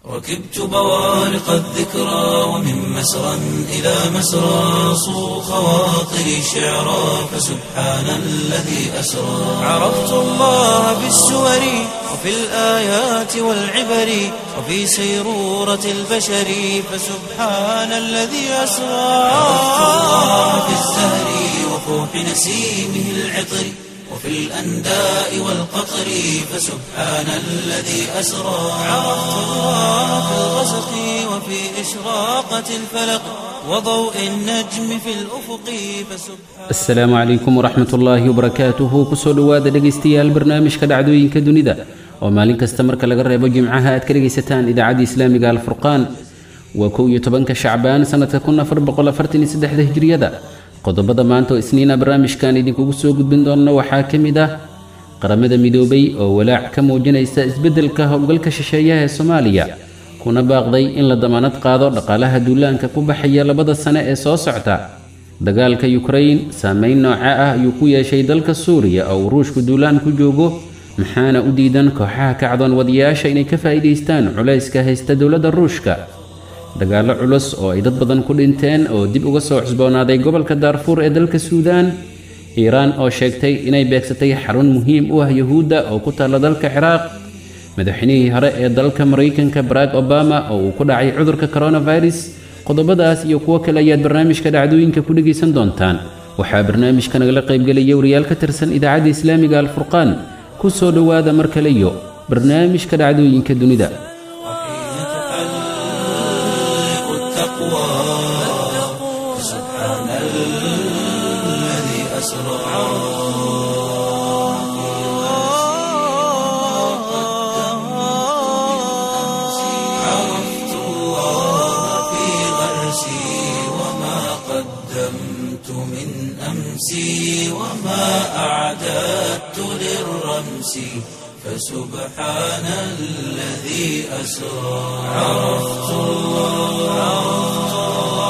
ركبت بوارق الذكرى ومن مسرى إلى مسرى صو خواطري شعرا فسبحان الذي أسرى عرفت الله بالسور وفي الآيات والعبر وفي سيرورة البشر فسبحان الذي أسرى عرفت الله بالزهر وفوح نسيمه العطر وفي الأنداء والقطر فسبحان الذي أسرى عرفت الله في الغسق وفي إشراقة الفلق وضوء النجم في الأفق فسبحان asalaamu calaykum waraxmat ullaahi wabarakaatuhu kusoo dhowaada dhegaystayaal barnaamijka dhacdooyinka dunida oo maalin kasta marka laga reebo jimcaha aad ka dhegaysataan idaacadda islaamiga alfurqaan waa kow iyo tobanka shacbaan sannadka kun afar boqol afartan iyo saddexda hijriyada qodobada maanta oo isniina barnaamijkan idinkugu soo gudbin doona waxaa ka mid ah qaramada midoobay oo walaac ka muujinaysa isbeddelka howlgalka shisheeyaha ee soomaaliya kuna baaqday in la damaanad qaado dhaqaalaha duulaanka ku baxaya labada sane ee soo socta dagaalka yukrain saameyn nooca ah ayuu ku yeeshay dalka suuriya oo uu ruushku duulaan ku joogo maxaana u diidan kooxaha kacdoon wadayaasha inay ka faa'iidaystaan culayska haysta dowladda ruushka dagaallo culus oo ay dad badan ku dhinteen oo dib uga soo cusboonaaday gobolka daarfuur ee dalka suudaan iiraan oo sheegtay inay beegsatay xarun muhiim u ah yuhuudda oo ku taalla dalka ciraaq madaxweynihii hore ee dalka maraykanka barack obama oo uu ku dhacay cudurka coronavirus qodobadaas iyo kuwo kale ayaad barnaamijka dhacdooyinka ku dhegaysan doontaan waxaa barnaamijka nagala qaybgelaya wariyaal ka tirsan idaacadda islaamiga alfurqaan ku soo dhowaada mar kale iyo barnaamijka dhacdooyinka dunida وحين تحلق التقوى فسبحان الذي أسرى عرفت الله في غرسي وما قدمت من أمسي وما أعددت للرمس فسبحان الذي أسرى عرفت الله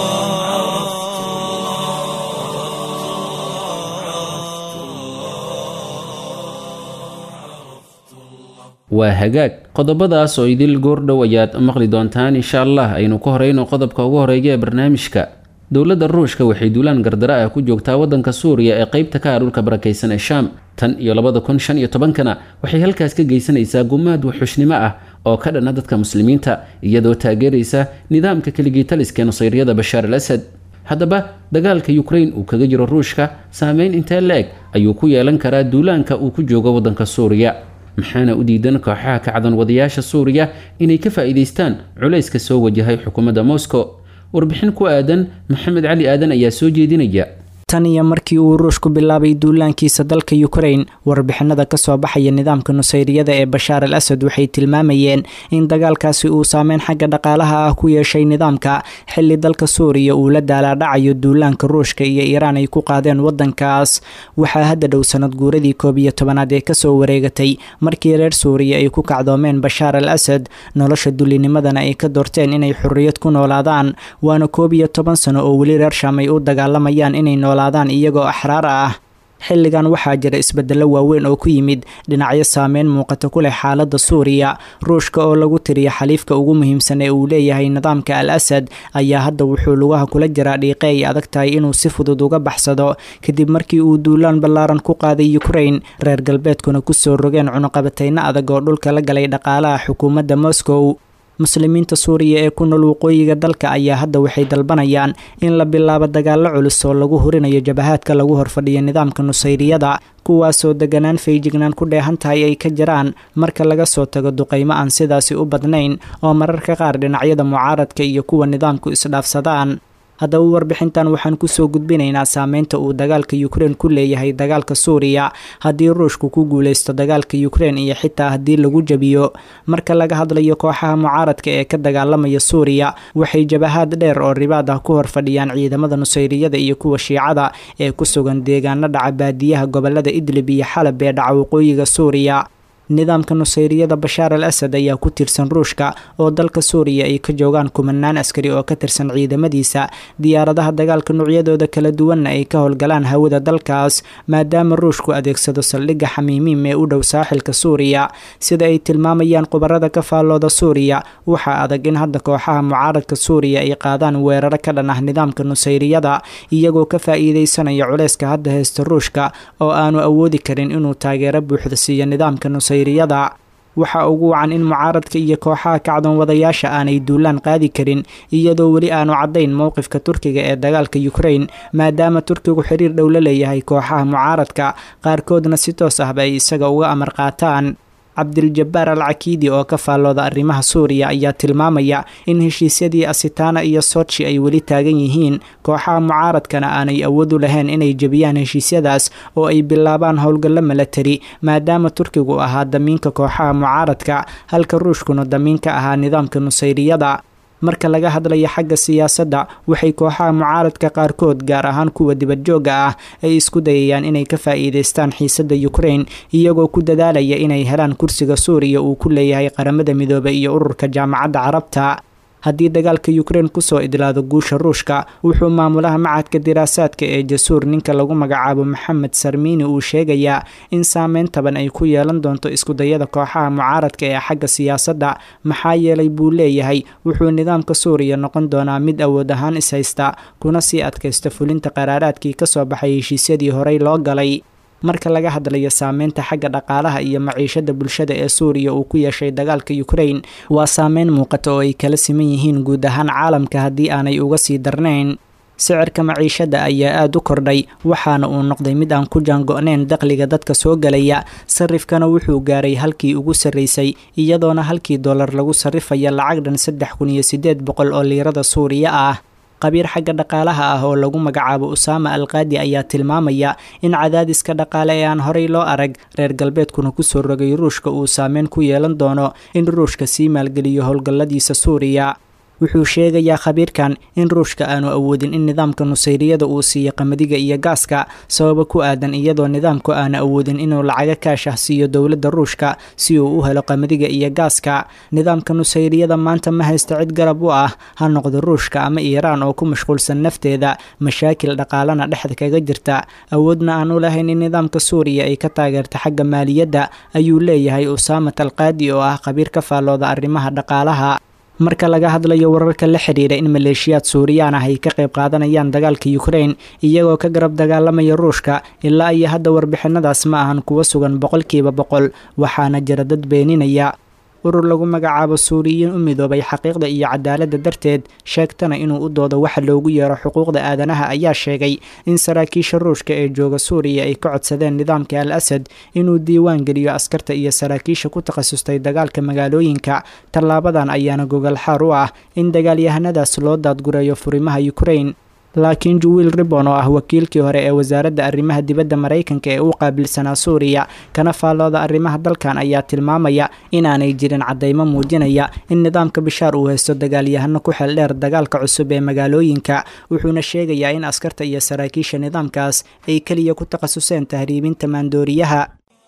waa hagaag qodobadaas oo idil goordhow ayaad maqli doontaan insha allah aynu ku horeyno qodobka ugu horeeya ee barnaamijka dowladda ruushka waxay duulaan gardara ah ku joogtaa waddanka suuriya ee qaybta ka ah dhulka barakaysan ee shaam tan iyo labada kun shan iyo tobankana waxay halkaas ka geysanaysaa gumaad waxxushnimo ah oo ka dhana dadka muslimiinta iyadoo taageeraysa nidaamka keligii taliska nusayryada bashaar al asad haddaba dagaalka yukrain uu kaga jiro ruushka saameyn intee la-eg ayuu ku yeelan karaa duulaanka uu ku joogo waddanka suuriya maxaana u diidan kooxaha kacdan wadayaasha suuriya inay ka faa'iidaystaan culayska soo wajahay xukuumadda moscow warbixin ku aadan maxamed cali aadan ayaa soo jeedinaya tan iyo markii uu ruushku bilaabay duulaankiisa dalka yukrain warbixinada kasoo baxaya nidaamka nusayriyada ee bashaar al asad waxay tilmaamayeen in dagaalkaasi uu saameyn xagga dhaqaalaha ah ku yeeshay nidaamka xili dalka suuriya uu la daalaadhacayo duulaanka ruushka iyo iiraan ay ku qaadeen wadankaas waxaa hadda dhow sanad guuradii koob iyo tobanaad ee kasoo wareegatay markii reer suuriya ay ku kacdoomeen bashaar al asad nolosha dulinimadana ay ka doorteen inay xorriyad ku noolaadaan waana koob iyo toban sano oo weli reer shaam ay u dagaalamayaan inay noolaadaan iyagoo axraar ah xilligan waxaa jira isbedelo waaweyn oo ku yimid dhinacyo saameyn muuqata ku leh xaalada suuriya ruushka oo lagu tiriya xaliifka ugu muhiimsan ee uu leeyahay nidaamka al asad ayaa hadda wuxuu lugaha kula jiraa dhiiqe ay adag tahay inuu si fudud uga baxsado kadib markii uu duulaan ballaaran ku qaaday ukrain reer galbeedkuna kusoo rogeen cunuqabateyno adag oo dhulka la galay dhaqaalaha xukuumadda moscow muslimiinta suuriya ee ku nool waqooyiga dalka ayaa hadda waxay dalbanayaan in la bilaabo dagaalo culus oo lagu hurinayo jabahaadka lagu horfadhiyo nidaamka nusayriyada kuwaasoo deganaan feejignaan ku dheehan tahay ay ka jiraan marka laga soo tago duqaymo aan sidaasi u badnayn oo mararka qaar dhinacyada mucaaradka iyo kuwa nidaamku isdhaafsadaan haddaba warbixintan waxaan kusoo gudbinaynaa saameynta uu dagaalka ukrein ku leeyahay dagaalka suuriya haddii ruushku ku guuleysto dagaalka ukrein iyo xitaa haddii lagu jabiyo marka laga hadlayo kooxaha mucaaradka ee ka dagaalamaya suuriya waxay jabahaad dheer oo ribaad ah ku horfadhiyaan ciidamada nusayriyada iyo kuwa shiicada ee ku sugan deegaano dhaca baadiyaha gobolada idlib iyo xalab ee dhaca waqooyiga suuriya nidaamka nusayriyada bashaar al asad ayaa ku tirsan ruushka oo dalka suuriya ay ka joogaan kumanaan askari oo ka tirsan ciidamadiisa diyaaradaha dagaalka noocyadooda kala duwanna ay ka howlgalaan hawada dalkaas maadaama ruushku adeegsado saldhigga xamiimiim ee u dhow saaxilka suuriya sida ay tilmaamayaan khubarada ka faallooda suuriya waxaa adag in hadda kooxaha mucaaradka suuriya ay qaadaan weeraro ka dhan ah nidaamka nusayriyada iyagoo ka faa'iideysanaya culeyska hadda heysta ruushka oo aanu awoodi karin inuu taageero buuxda siiyo nidaamka nusayriyada waxaa ugu wacan in mucaaradka iyo kooxaha kacdoon wadayaasha aanay duulaan qaadi karin iyadoo weli aanu caddayn mowqifka turkiga ee dagaalka ukrain maadaama turkigu xiriir dhow la leeyahay kooxaha mucaaradka qaarkoodna si toos ahba ay isaga uga amar qaataan cabdiljabaar al cakiidi oo ka faallooda arrimaha suuriya ayaa tilmaamaya in heshiisyadii asitana iyo sochi ay weli taagan yihiin kooxaha mucaaradkana aanay awoodu lahayn inay jebiyaan heshiisyadaas oo ay bilaabaan howlgallo milatari maadaama turkigu ahaa damiinka kooxaha mucaaradka halka ruushkuna damiin ka ahaa nidaamka nusayriyada marka laga hadlayo xagga siyaasadda waxay kooxaha mucaaradka qaarkood gaar ahaan kuwa dibadjoogga ah ay isku dayayaan inay ka faa'iidaystaan xiisadda ukrain iyagoo ku dadaalaya inay helaan kursiga suuriya uu ku leeyahay qaramada midoobay iyo ururka jaamacadda carabta haddii dagaalka ukrain kusoo idlaado guusha ruushka wuxuu maamulaha macadka diraasaadka ee jasuur ninka lagu magacaabo maxamed sarmiini uu sheegayaa in saameyn taban ay ku yeelan doonto iskudayada kooxaha mucaaradka ee xagga siyaasadda maxaa yeelay buu leeyahay wuxuu nidaamka suuriya noqon doonaa mid awood ahaan ishaysta kuna sii adkaysta fulinta qaraaraadkii kasoo baxay heshiisyadii horey loo galay marka laga hadlayo saameynta xagga dhaqaalaha iyo maciishada bulshada ee suuriya uu ku yeeshay dagaalka ukrain waa saameyn muuqata oo ay kala siman yihiin guud ahaan caalamka haddii aanay uga sii darnayn sicirka maciishada ayaa aada u kordhay waxaana uu noqday mid aan ku jaango-nayn dakhliga dadka soo galaya sarifkana wuxuu gaaray halkii ugu sarreysay iyadoona halkii dollar lagu sarrifaya lacag dhan saddex kun iyo siddeed boqol oo liirada suuriya ah qabiir xagga dhaqaalaha ah oo lagu magacaabo usaama alqaadi ayaa tilmaamaya in cadaadiska dhaqaale ee aan horey loo arag reer galbeedkuna kusoo rogay ruushka uu saameyn ku yeelan doono in ruushka sii maalgeliyo howlgalladiisa suuriya wuxuu sheegayaa khabiirkan in ruushka aanu awoodin in nidaamka nusayriyada uu siiyo qamadiga iyo gaaska sababa ku aadan iyadoo nidaamku aanu awoodin inuu lacaga kaash ah siiyo dowladda ruushka si uu u helo qamadiga iyo gaaska nidaamka nusayriyada maanta ma haysta cid garab u ah ha noqdo ruushka ama iiraan oo ku mashquulsan nafteeda mashaakil dhaqaalana dhexda kaga jirta awoodna aan u lahayn in nidaamka suuriya ay ka taageerta xagga maaliyadda ayuu leeyahay usaamat alqaadi oo ah khabiir ka faallooda arrimaha dhaqaalaha marka laga hadlayo wararka la xidhiira in maleeshiyaad suuriyaan ah ay ka qayb qaadanayaan dagaalka ukrain iyagoo ka garab dagaalamaya ruushka ilaa iyo hadda warbixinadaas ma ahan kuwa sugan boqolkiiba boqol waxaana jira dad beeninaya urur lagu magacaabo suuriyiin u midoobay xaqiiqda iyo cadaaladda darteed sheegtana inuu u doodo waxa loogu yeero xuquuqda aadanaha ayaa sheegay in saraakiisha ruushka ee jooga suuriya ay ka codsadeen nidaamka al asad inuu diiwaan geliyo askarta iyo saraakiisha ku takhasustay dagaalka magaalooyinka tallaabadan ayaana gogol xaar u ah in dagaalyahanadaas loo daadgurayo furimaha ukrain laakiin juwiil ribon oo ah wakiilkii hore ee wasaaradda arrimaha dibadda maraykanka ee u qaabilsanaa suuriya kana faallooda arrimaha dalkan ayaa tilmaamaya inaanay jirin caddaymo muujinaya in nidaamka bishaar uu haysto dagaalyahano ku xeel dheer dagaalka cusub ee magaalooyinka wuxuuna sheegayaa in askarta iyo saraakiisha nidaamkaas ay keliya ku takhasuseen tahriibinta maandooriyaha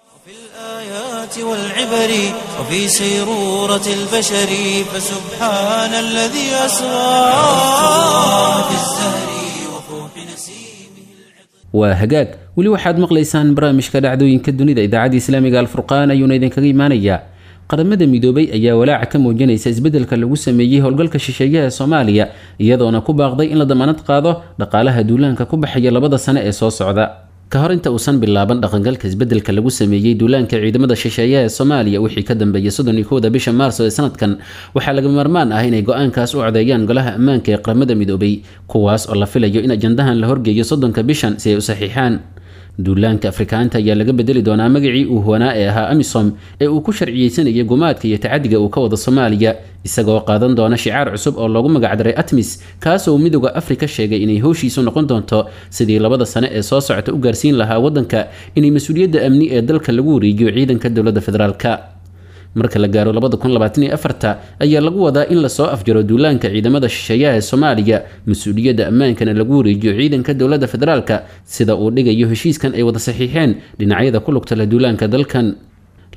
والعبر وفي سيرورة البشر فسبحان الذي أسرى في الزهر وفوح نسيمه waa hagaag weli waxaad maqlaysaan barnaamijka dhacdooyinka dunida idaacadda islaamiga alfurqaan ayuuna idinkaga imaanayaa qaramada midoobay ayaa walaaca ka muujinaysa isbeddelka lagu sameeyey howlgalka shisheeyaha ee soomaaliya iyadoona ku baaqday in la damaanad qaado dhaqaalaha duulaanka ku baxaya labada sane ee soo socda ka hor inta uusan bilaaban dhaqangalka isbeddelka lagu sameeyey duulaanka ciidamada shisheeyaha ee soomaaliya wixii ka dambeeyay soddon iyo kowda bisha maarso ee sanadkan waxaa laga maarmaan ah inay go-aankaas u codeeyaan golaha ammaanka ee qaramada midoobay kuwaas oo la filayo in ajandahan la horgeeyo soddonka bishan si ay u saxiixaan duulaanka afrikaanta ayaa laga bedeli doonaa magacii uu huwanaa ee ahaa amisom ee uu ku sharciyeysanayay gumaadka iyo tacadiga uu ka wado soomaaliya isagoo qaadan doona shicaar cusub oo loogu magacdaray atmis kaasoo uu midooda afrika sheegay inay howshiisu noqon doonto sidii labada sane ee soo socota u gaarsiin lahaa waddanka inay mas-uuliyadda amni ee dalka lagu wareejiyo ciidanka dowladda federaalka marka la gaaro ayaa lagu wadaa in lasoo afjaro duulaanka ciidamada shisheeyaha ee soomaaliya mas-uuliyadda ammaankana lagu wareejiyo ciidanka dowladda federaalka sida uu dhigayo heshiiskan ay wada saxiixeen dhinacyada ku lugta leh duulaanka dalkan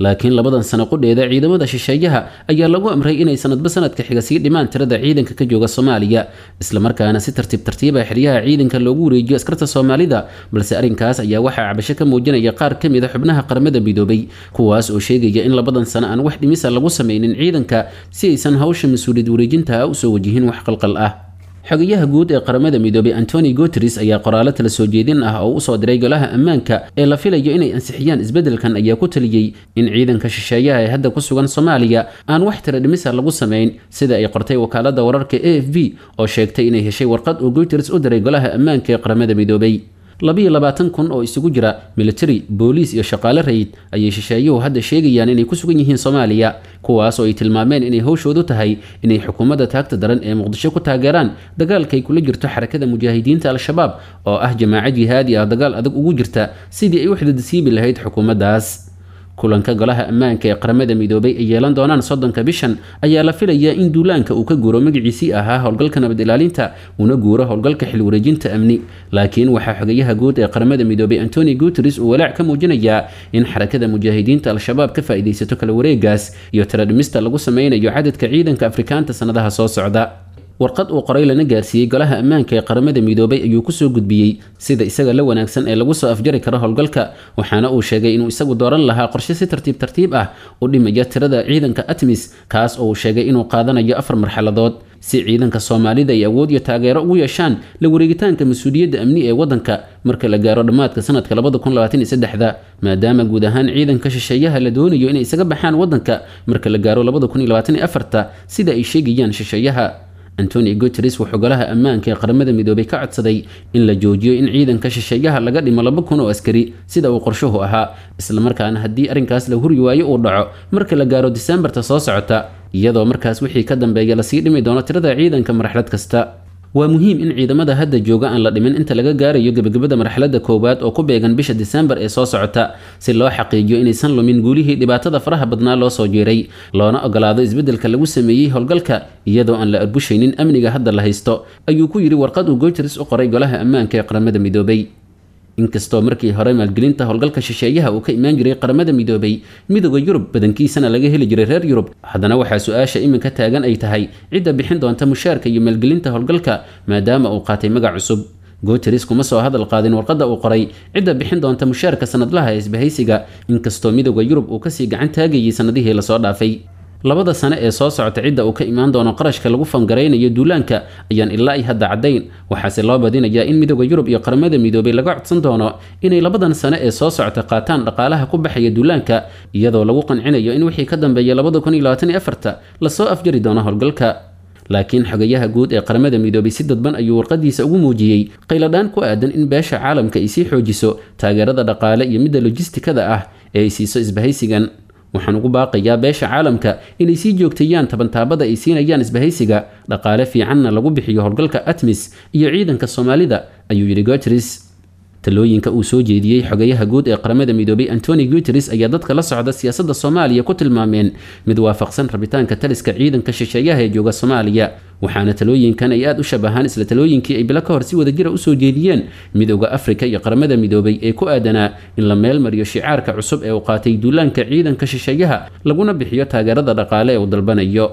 laakiin labadan sano qudheeda ciidamada shisheeyaha ayaa lagu amray inay sanadba sanadka xiga sii dhimaan tirada ciidanka ka jooga soomaaliya islamarkaana si tartiib tartiiba xeryaha ciidanka loogu wareejiyo askarta soomaalida balse arrinkaas ayaa waxaa cabasho ka muujinaya qaar ka mid a xubnaha qaramada midoobay kuwaas oo sheegaya in labadan sano aan wax dhimisa lagu sameynin ciidanka si aysan hawsha mas-uuliyad wareejinta ah usoo wajihin wax qalqal ah xogayaha guud ee qaramada midoobay antoni guteres ayaa qoraalo tala soo jeedin ah oo usoo diray golaha ammaanka ee la filayo inay ansixiyaan isbeddelkan ayaa ku taliyey in ciidanka shisheeyaha ee hadda ku sugan soomaaliya aan wax tira dhimisa lagu samayn sida ay qortay wakaalada wararka a f b oo sheegtay inay heshay warqad uu guteres u diray golaha ammaanka ee qaramada midoobay labiyo labaatan kun oo isugu jira military booliis iyo shaqaale rayid ayay shisheeyuhu hadda sheegayaan inay ku sugan yihiin soomaaliya kuwaas oo ay tilmaameen inay howshoodu tahay inay xukuumadda taagta daran ee muqdisho ku taageeraan dagaalkay kula jirto xarakada mujaahidiinta al-shabaab oo ah jamaaco jihaadi ah dagaal adag ugu jirta sidii ay u xididsiibi lahayd xukuumaddaas kulanka golaha ammaanka ee qaramada midoobay ay yeelan doonaan soddonka bishan ayaa la filayaa in duulaanka uu ka guuro magaciisii ahaa howlgalka nabad ilaalinta una guuro howlgalka xil wareejinta amni laakiin waxaa xogayaha guud ee qaramada midoobay antoni guteres uu walaac ka muujinayaa in xarakada mujaahidiinta al-shabaab ka faa'iidaysato kala wareegaas iyo tiradhimista lagu sameynayo cadadka ciidanka afrikaanta sannadaha soo socda warqad uu qoray lana gaarsiiyey golaha ammaanka ee qaramada midoobay ayuu kusoo gudbiyey sida isaga la wanaagsan ee lagu soo afjari karo howlgalka waxaana uu sheegay inuu isagu dooran lahaa qorshe si tartiib tartiib ah u dhimaya tirada ciidanka atmis kaas oo uu sheegay inuu qaadanayo afar marxaladood si ciidanka soomaalida ay awood iyo taageero ugu yeeshaan la wareegitaanka mas-uuliyadda amni ee waddanka marka la gaaro dhammaadka sanadka labada kun labaatan iyo saddexda maadaama guud ahaan ciidanka shisheeyaha la doonayo inay isaga baxaan waddanka marka la gaaro labada kun iyo labaatan iyo afarta sida ay sheegayaan shisheeyaha antoni guteres wuxuu golaha ammaanka ee qaramada midoobay ka codsaday in la joojiyo in ciidanka shisheeyaha laga dhimo laba kun oo askari sida uu qorshuhu ahaa islamarkaana haddii arrinkaas la huri waayo uu dhaco marka la gaaro disembarta soo socota iyadoo markaas wixii ka dambeeya lasii dhimi doono tirada ciidanka marxalad kasta waa muhiim in ciidamada hadda jooga aan la dhimin inta laga gaarayo gebagabada marxaladda koowaad oo ku beegan bisha disembar ee soo socota si loo xaqiijiyo inaysan lumin guulihii dhibaatada faraha badnaa loo soo jeeray loona ogolaado isbeddelka lagu sameeyey howlgalka iyadoo aan la arbushaynin amniga hadda la haysto ayuu ku yidhi warqad uu guteres u qoray golaha ammaanka ee qaramada midoobay inkastoo markii hore maalgelinta howlgalka shisheeyaha uu ka imaan jiray qaramada midoobay midooda yurub badankiisana laga heli jiray reer yurub haddana waxaa su-aasha iminka taagan ay tahay cidda bixin doonta mushaarka iyo maalgelinta howlgalka maadaama uu qaatay magac cusub guteres kuma soo hadal qaadin warqadda uu qoray cidda bixin doonta mushaarka sanadlaha ee isbahaysiga inkastoo midooda yurub uu kasii gacan taagayay sanadihii lasoo dhaafay labada sane ee soo socota cidda uu ka imaan doono qarashka lagu fangaraynayo duulaanka ayaan ilaa ay hadda caddayn waxaase loo badinayaa in midooda yurub iyo qaramada midoobay laga codsan doono inay labadan sane ee soo socota qaataan dhaqaalaha ku baxaya duulaanka iyadoo lagu qancinayo in wixii ka dambeeya labada kun iyo labaatan iyo afarta lasoo afjari doono howlgalka laakiin xogayaha guud ee qaramada midoobay si dadban ayuu warqadiisa ugu muujiyey qayladhaan ku aadan in beesha caalamka ay sii xoojiso taageerada dhaqaale iyo midda lojistikada ah ee ay siiso isbahaysigan waxaan ugu baaqayaa beesha caalamka inay sii joogteeyaan tabantaabada ay siinayaan isbahaysiga dhaqaale fiicanna lagu bixiyo howlgalka atmis iyo ciidanka soomaalida ayuu yidhi guteres talooyinka uu soo jeediyey xogayaha guud ee qaramada midoobay antoni guteres ayaa dadka la socda siyaasadda soomaaliya ku tilmaameen mid waafaqsan rabitaanka taliska ciidanka shisheeyaha ee jooga soomaaliya waxaana talooyinkan ay aad u shabahaan isla talooyinkii ay bilo ka hor si wadajira usoo jeediyeen midooda afrika iyo qaramada midoobay ee ku aadanaa in la meel mariyo shicaarka cusub ee uu qaatay duulaanka ciidanka shisheeyaha laguna bixiyo taageerada dhaqaale ee uu dalbanayo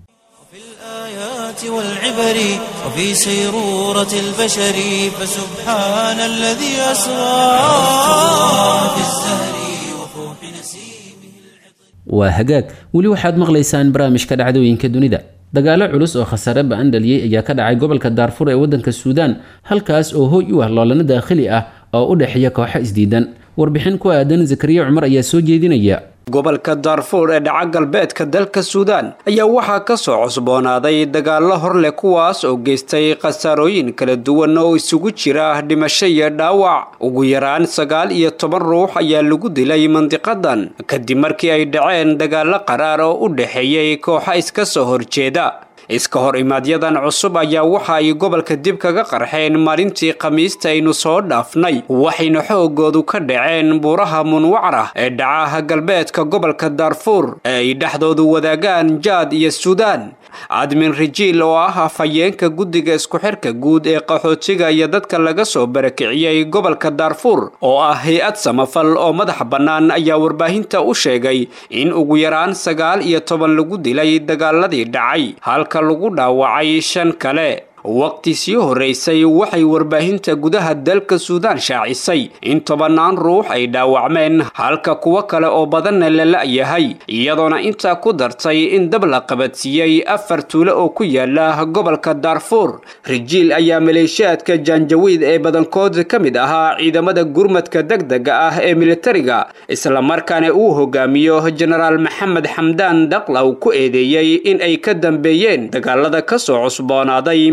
والعبر وفي سيرورة البشر فسبحان الذي أسرى في الزهر وفوح نسيمه waa hagaag weli waxaad maqlaysaan barnaamijka dhacdooyinka dunida dagaalo culus oo khasaare ba-an dhaliyey ayaa ka dhacay gobolka daarfur ee waddanka suudaan halkaas oo hooy u ah loolano daakhili ah oo u dhexeeya kooxo isdiidan warbixin ku aadan zakariya cumar ayaa soo jeedinaya gobolka daarfuur ee dhaca galbeedka dalka suudaan ayaa waxaa ka soo cusboonaaday dagaallo hor leh kuwaas oo geystay khasaarooyin kala duwan oo isugu jira dhimasho iyo dhaawac ugu yaraan sagaal iyo toban ruux ayaa lagu dilay mandiqadan kadib markii ay dhaceen dagaallo qaraar oo u dhexeeyey kooxa iska soo horjeeda iska hor imaadyadan cusub ayaa waxa ay gobolka dib kaga qarxeen maalintii khamiista aynu soo dhaafnay waxayna xoogoodu ka dhaceen buuraha munwacarah ee dhacaha galbeedka galbeedka gobolka daarfuur ee ay dhexdoodu wadaagaan jaad iyo suudaan admin rijiil oo ah afhayeenka guddiga isku xirka guud ee qaxootiga iyo dadka laga soo barakiciyey gobolka daarfuur oo ah hay-ad samafal oo madax bannaan ayaa warbaahinta u sheegay in ugu yaraan sagaal iyo toban lagu dilay dagaaladii dhacay halka lagu dhaawacay shan kale waqti sii horraysay waxay warbaahinta gudaha dalka suudaan shaacisay in tobannaan ruux ay dhaawacmeen halka kuwo kale oo badanna la la'yahay iyadoona intaa ku dartay in dab la qabadsiiyey afar tuulo oo ku yaala gobolka daarfuur rijiil ayaa maleeshiyaadka jaanjawiid ee badankood ka mid ahaa ciidamada gurmadka degdega ah ee militariga islamarkaana uu hogaamiyo jenaraal maxamed xamdaan dhaqlaw ku eedeeyey in ay ka dambeeyeen dagaalada ka soo cusboonaaday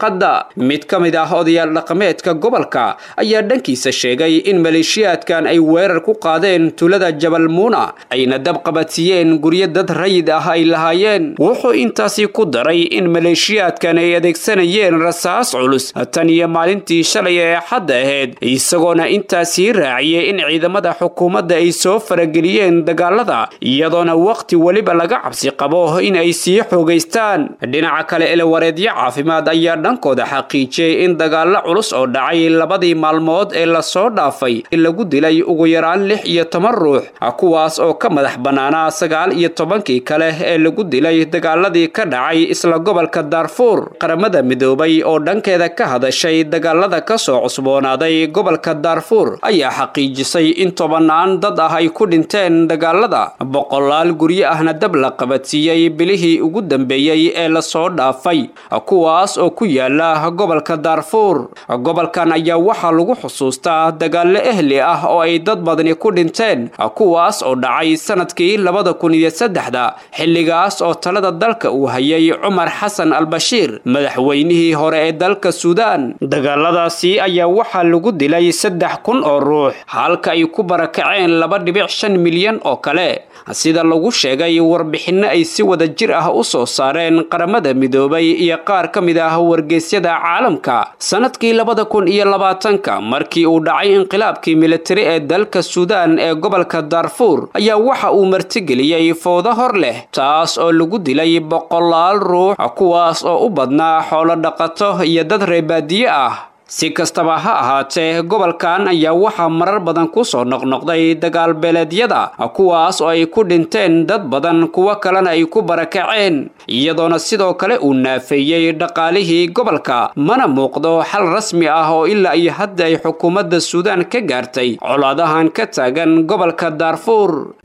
mid ka mid ah odayaal dhaqameedka gobolka ayaa dhankiisa sheegay in maleeshiyaadkan ay weerar ku qaadeen tuulada jabal muuna ayna dab qabadsiiyeen guryo dad rayid ah ay lahaayeen wuxuu intaasi ku daray in maleeshiyaadkan ay adeegsanayeen rasaas culus tan iyo maalintii shalay ee xadda ahayd isagoona intaasii raaciyey in ciidamada xukuumadda ay soo farageliyeen dagaalada iyadoona waqti weliba laga cabsi qabo in ay sii xoogaystaan dhinaca kale elewareedyo caafimaad ayaa dhankooda xaqiijiyey in dagaalo culus oo dhacay labadii maalmood ee lasoo dhaafay lagu dilay ugu yaraan lix iyo toban ruux kuwaas oo ka madax bannaanaa sagaal iyo tobankii kale ee lagu dilay dagaaladii ka dhacay isla gobolka daarfuur qaramada midoobay oo dhankeeda ka hadashay dagaalada ka soo cusboonaaday gobolka daarfuur ayaa xaqiijisay in tobannaan dad ah ay ku dhinteen dagaalada boqolaal guryo ahna dab la qabadsiiyey bilihii ugu dambeeyey ee lasoo dhaafay kuwaas oo ku yaala gobolka daarfuur gobolkan ayaa waxaa lagu xusuustaa dagaallo ehli ah oo ay dad badani ku dhinteen kuwaas oo dhacay sanadkii labada kun iyo saddexda xilligaas oo talada dalka uu hayay cumar xasan albashiir madaxweynihii hore ee dalka suudaan dagaaladaasi ayaa waxaa lagu dilay saddex kun oo ruux halka ay ku barakaceen laba dhibic shan milyan oo kale sida lagu sheegay warbixinno ay si wada jir ah u soo saareen qaramada midoobay iyo qaar ka mid ah wargeysyada caalamka sanadkii labada kun iyo labaatanka markii uu dhacay inqilaabkii militari ee dalka suudaan ee gobolka daarfuur ayaa waxa uu martigeliyey fowdo hor leh taas oo lagu dilay boqolaal ruux kuwaas oo u badnaa xoolo dhaqato iyo dad reebaadiye ah si kastaba ha ahaatee gobolkan ayaa waxaa marar badan ku soo noqnoqday dagaal beeleedyada kuwaas oo ay ku dhinteen dad badan kuwo kalena ay ku barakaceen iyadoona sidoo kale uu naafeeyey dhaqaalihii gobolka mana muuqdo xal rasmi ah oo ilaa iyo hadda ay xukuumadda suudaan ka gaartay colaadahan ka taagan gobolka daarfuur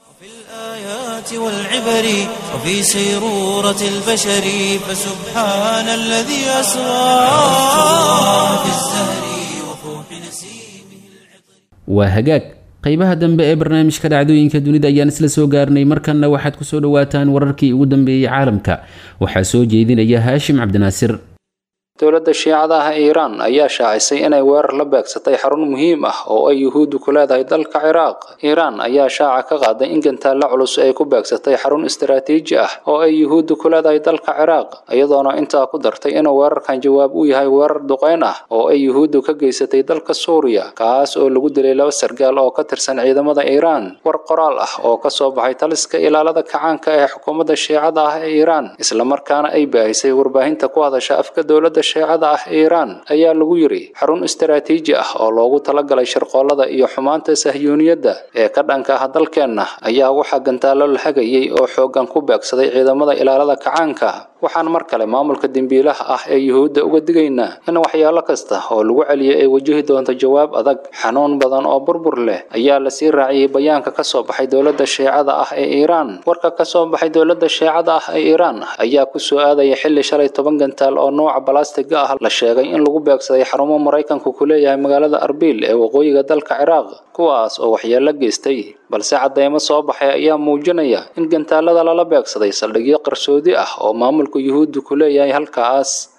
والعبر وفي سيرورة البشر فسبحان الذي أسرى في الزهر وفوح نسيمه waa hagaag qaybaha dambe ee barnaamijka dhacdooyinka dunida ayaan isla soo gaarnay markanna waxaad ku soo dhowaataan wararkii ugu dambeeyey caalamka waxaa soo jeedinaya haashim cabdinaasir dowladda shiicada ah ee iiraan ayaa shaacisay inay weerar la beegsatay xarun muhiim ah oo ay yuhuuddu ku leedahay dalka ciraaq iiraan ayaa shaaca ka qaaday in gantaalla culus ay ku beegsatay xarun istaraatiiji ah oo ay yuhuuddu ku leedahay dalka ciraaq iyadoona intaa ku dartay inuu weerarkan jawaab u yahay weerar duqeyn ah oo ay yuhuuddu ka geysatay dalka suuriya kaas oo lagu dilay laba sargaal oo ka tirsan ciidamada iiraan war qoraal ah oo ka soo baxay taliska ilaalada kacaanka ee xukuumadda shiicada ah ee iiraan islamarkaana ay baahisay warbaahinta ku hadasha afka dowladda shiicada ah ee iiraan ayaa lagu yidhi xarun istaraatiiji ah oo loogu talagalay shirqoolada iyo xumaanta sahyuuniyadda ee ka dhanka ah dalkeenna ayaa waxaa gantaallo la hagayay oo xooggan ku beegsaday ciidamada ilaalada kacaanka waxaan mar kale maamulka dembiilaha ah ee yuhuudda uga digaynaa in waxyaalo kasta oo lagu celiyay ay wajahi doonto jawaab adag xanuun badan oo burbur leh ayaa lasii raaciyey bayaanka ka soo baxay dowladda shiicada ah ee iiraan warka ka soo baxay dowladda shiicada ah ee iiraan ayaa ku soo aadaya xilli shalay toban gantaal oo nooca balastiga ah la sheegay in lagu beegsaday xarumo maraykanku ku leeyahay magaalada arbil ee waqooyiga dalka ciraaq kuwaas oo waxyeello geystay balse cadeymo soo baxay ayaa muujinaya in gantaalada lala beegsaday saldhigyo qarsoodi ah oo maamulka yuhuuddu ku leeyahay halkaas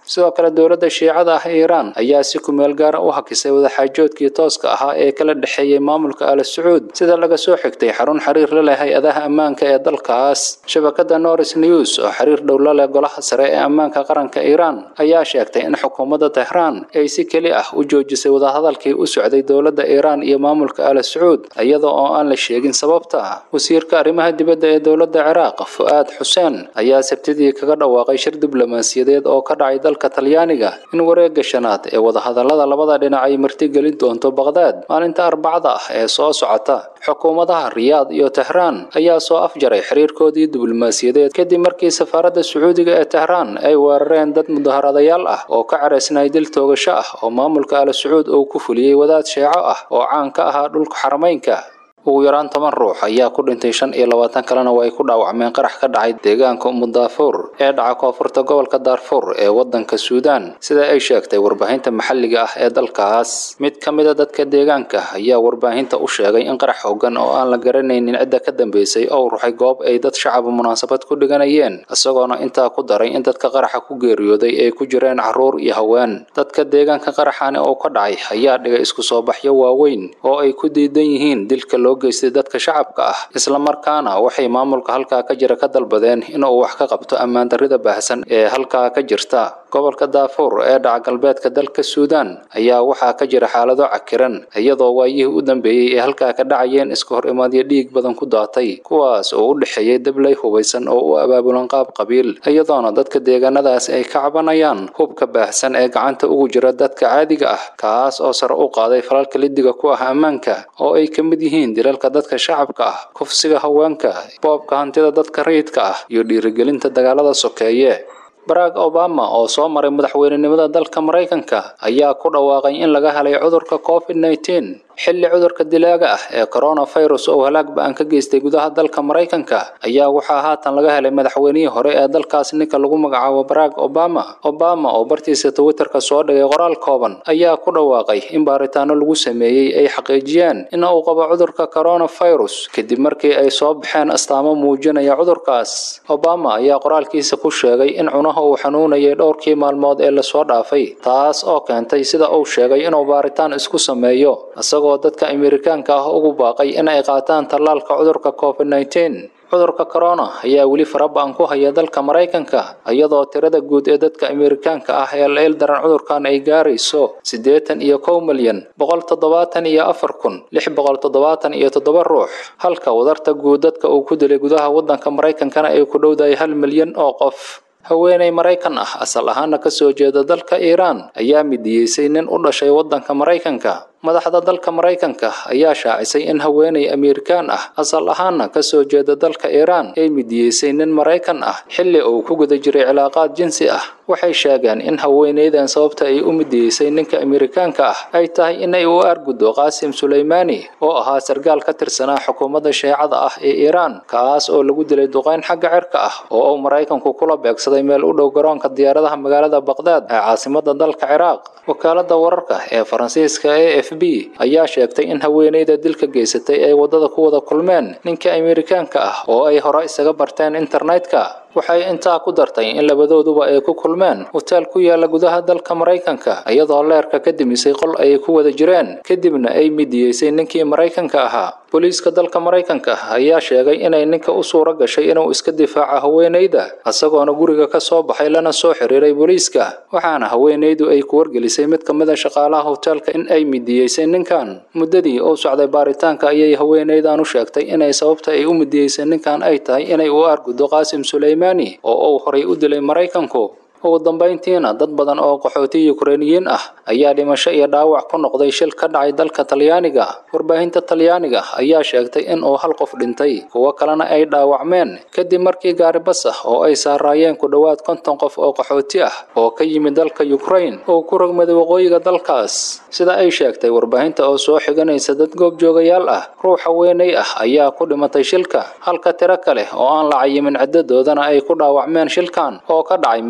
sidoo kale dowladda shiicada ah ee iiraan ayaa si kumeel gaara u hakisay wadaxaajoodkii tooska ahaa ee kala dhexeeyey maamulka al sacuud sida laga soo xigtay xarun xiriir la leh hay-adaha ammaanka ee dalkaas shabakada norris news oo xiriir dhow la leh golaha sare ee ammaanka qaranka iiraan ayaa sheegtay in xukuumadda tehraan ay si keli ah u joojisay wadahadalkii u socday dowladda iiraan iyo maamulka al sacuud iyada oo aan la sheegin sababta wasiirka arrimaha dibadda ee dowladda ciraaq fu'aad xuseen ayaa sabtidii kaga dhawaaqay shir diblomaasiyadeed oo ka dhacay dalka talyaaniga in wareegga shanaad ee wadahadallada labada dhinac ay martigelin doonto baqdaad maalinta arbacada ah ee soo socota xukuumadaha riyaad iyo tehraan ayaa soo afjaray xiriirkoodii diblomaasiyadeed kadib markii safaaradda sacuudiga ee tehraan ay weerareen dad mudaharadayaal ah oo ka caraysnay dil toogasho ah oo maamulka al sacuud uu ku fuliyey wadaad sheeco ah oo caan ka ahaa dhulka xarameynka ugu yaraan toban ruux ayaa ku dhintay shan iyo labaatan kalena waa ay ku dhaawacmeen qarax ka dhacay deegaanka umudaafuur ee dhaca koonfurta gobolka daarfuur ee waddanka suudaan sida ay sheegtay warbaahinta maxalliga ah ee dalkaas mid ka mid a dadka deegaanka ayaa warbaahinta u sheegay in qarax hoggan oo aan la garanaynin cidda ka dambeysay oo ruxay goob ay dad shacaba munaasabad ku dhiganayeen isagoona intaa ku daray in dadka qaraxa ku geeriyooday ay ku jireen carruur iyo haween dadka deegaanka qaraxani oo ka dhacay ayaa dhigay isku soo baxyo waaweyn oo ay ku diidan yihiin dilka loo geystay dadka shacabka ah islamarkaana waxay maamulka halkaa ka jira ka dalbadeen inuu wax ka qabto ammaan darrida baahsan ee halkaa ka jirta gobolka daafuur ee dhaca galbeedka dalka suudaan ayaa waxaa ka jira xaalado cakiran iyadoo waayihii u dambeeyey ee halkaa ka dhacayeen iska hor imaadyo dhiig badan ku daatay kuwaas oo u dhexeeyay dablay hubaysan oo u abaabulan qaab qabiil iyadoona dadka deegaanadaas ay ka cabanayaan hubka baahsan ee gacanta ugu jira dadka caadiga ah kaas oo sare u qaaday falalka lidiga ku ah ammaanka oo ay ka mid yihiin dilalka dadka shacabka ah kufsiga haweenka boobka hantida dadka rayidka ah iyo dhiirigelinta dagaalada sokeeye barack obama oo soo maray madaxweynenimada dalka maraykanka ayaa ku dhawaaqay in laga helay cudurka covid nneteen xilli cudurka dilaaga ah ee coronavirus oo halaag ba-an ka geystay gudaha dalka maraykanka ayaa waxaa haatan laga helay madaxweynihii hore ee dalkaas ninka lagu magacaabo barack obama obama oo bartiisa twitterka soo dhigay qoraal kooban ayaa ku dhawaaqay in baaritaano lagu sameeyey ay xaqiijiyeen in uu qabo cudurka coronavirus kadib markii ay soo baxeen astaamo muujinaya cudurkaas obama ayaa qoraalkiisa ku sheegay in cunaha uu xanuunayay dhowrkii maalmood ee lasoo dhaafay taas oo keentay sida uu sheegay inuu baaritaan isku sameeyo isagoo dadka amerikaanka ah ugu baaqay in ay qaataan tallaalka cudurka covid nneteen cudurka corona ayaa weli faraba-an ku haya dalka maraykanka iyadoo tirada guud ee dadka amerikaanka ah ee la ildaran cudurkan ay gaarayso siddeetan iyo kow milyan boqol toddobaatan iyo afar kun lix boqol toddobaatan iyo toddoba ruux halka wadarta guud dadka uu ku dilay gudaha waddanka maraykankana ay ku dhowdahay hal milyan oo qof haweeney maraykan ah asal ahaana ka soo jeeda dalka iiraan ayaa midiyeysay nin u dhashay waddanka maraykanka madaxda dalka maraykanka ayaa shaacisay in haweeney amerikaan ah asal ahaana ka soo jeeda dalka iiraan ay midiyeysay nin maraykan ah xilli uu ku guda jiray cilaaqaad jinsi ah waxay sheegeen in haweeneydan sababta ay u midiyeysay ninka amerikaanka ah ay tahay inay u aarguddo qaasim suleymaani oo ahaa sargaal ka tirsanaa xukuumadda sheecada ah ee iiraan kaas oo lagu dilay duqeyn xagga cirka ah oo uu maraykanku kula beegsaday meel u dhow garoonka diyaaradaha magaalada baqdaad ee caasimada dalka ciraaq wakaalada wararka ee faransiiska e f b ayaa sheegtay in haweeneyda dilka geysatay ay waddada ku wada kulmeen ninka amerikaanka ah oo ay hore isaga barteen internetka waxay intaa ku dartay in labadooduba ay ku kulmeen hoteel ku yaala gudaha dalka maraykanka iyadoo leerka ka dimisay qol ay ku wada jireen kadibna ay midiyeysay ninkii maraykanka ahaa booliiska dalka maraykanka ayaa sheegay inay ninka u suuro gashay inuu iska difaaco haweeneyda isagoona guriga ka soo baxay lana soo xiriiray booliiska waxaana haweeneydu ay ku wargelisay mid ka mid a shaqaalaha hoteelka in ay midiyeysay ninkan muddadii uu socday baaritaanka ayay haweeneydan u sheegtay inay sababta ay u midiyeysay ninkan ay tahay inay u aarguddo qaasim suleymaani oo uu horay u dilay maraykanku ugu dambayntiina dad badan oo qaxooti yukrainiyiin ah ayaa dhimasho iyo dhaawac ku noqday shil ka dhacay dalka talyaaniga warbaahinta talyaaniga ayaa sheegtay in uu hal qof dhintay kuwo kalena ay dhaawacmeen kadib markii gaari bas ah oo ay saaraayeen ku dhowaad konton qof oo qaxooti ah oo ka yimid dalka yukrain oo ku rogmaday waqooyiga dalkaas sida ay sheegtay warbaahinta oo soo xiganaysa dad goobjoogayaal ah ruux haweeney ah ayaa ku dhimatay shilka halka tiro kale oo aan la cayimin ciddadoodana ay ku dhaawacmeen shilkan oo ka dhacay meel u dhow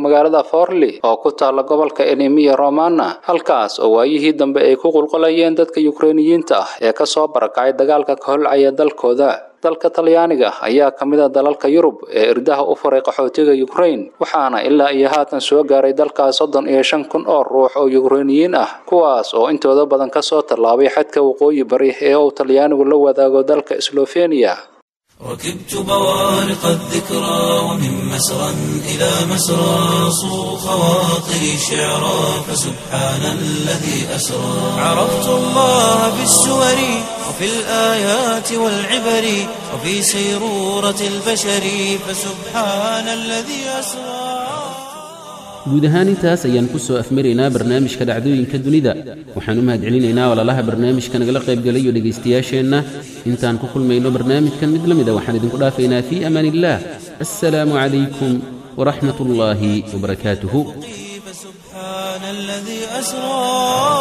magaalada forli oo ku taala gobolka enemiya romana halkaas oo waayihii dambe ay ku qulqulayeen dadka yukrainiyiinta ah ee kasoo barakacay dagaalka ka holcaya dalkooda dalka talyaaniga ayaa ka mid a dalalka yurub ee irdaha u furay qaxootiga yukrain waxaana ilaa iyo haatan soo gaaray dalkaas soddon iyo shan kun oo ruux oo yukrainiyiin ah kuwaas oo intooda badan kasoo tallaabay xadka waqooyi bari ee uu talyaanigu la wadaago dalka sloveniya ركبت بوارق الذكرى ومن مسرى إلى مسرى صو خواطري شعرا فسبحان الذي أسرى عرفت الله بالسور وفي الآيات والعبر وفي سيرورة البشر فسبحان الذي أسرى guud ahaan intaas ayaan ku soo afmaraynaa barnaamijka dhacdooyinka dunida waxaan u mahadcelinaynaa walaalaha barnaamijka nagala qaybgalayo dhegaystayaasheenna intaan ku kulmayno barnaamijkan mid la mida waxaan idinku dhaafaynaa fii amaan illaah assalaamu calaykum waraxmat ullaahi wabarakaatuhu فسبحان الذي أسرى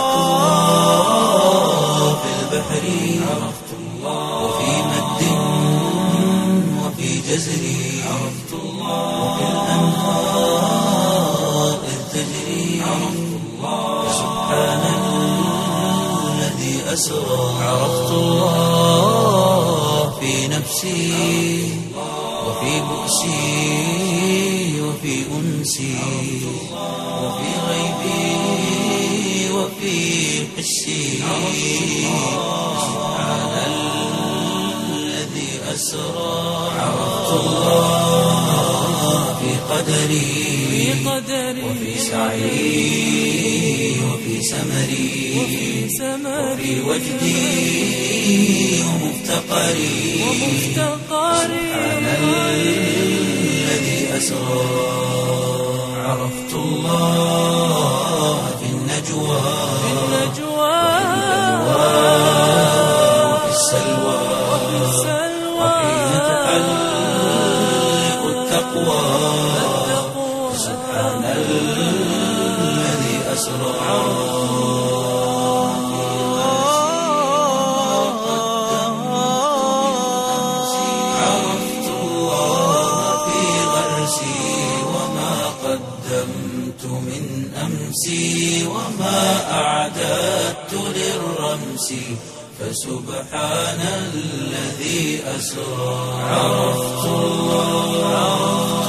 في البحر عرفت الله وفي مد وفي جزر عرفت الله وفي الأنهار إذ تجري عرفت الله سبحان الذي أسرى عرفت الله في نفسي وفي بؤسي وفي أنسي وفي غيبي وفي حسي سبحان الذي أسرى عرفت الله في قدري وفي سعي وفي سمري وفي وجدي ومفتقري سبحان الذي أسرى عرفت الله في النجوى وفي السلوى وحين تحلق التقوى سبحان الذي أسرى عرفت الله في غرسي وما قدمت من أمسي وما أعددت للرمس فسبحان الذي أسرى عرفت الله